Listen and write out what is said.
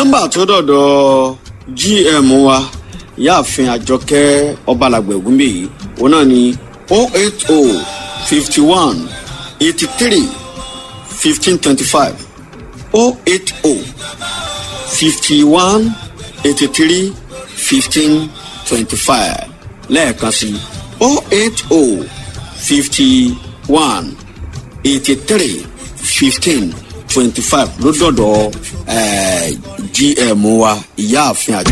nọ́mbà tó dọ̀dọ̀ gm wa ìyáàfin àjọkẹ́ ọbalàgbẹ̀ ògúnbẹ̀ yìí òun náà ni o eight o fifty one eighty three fifteen twenty five o eight o fifty one eighty three fifteen twenty five lẹ́ẹ̀kan sí o eight o fifty one eighty three fifteen twenty five ló dọ̀dọ̀ gm wa ìyáàfin àjọ.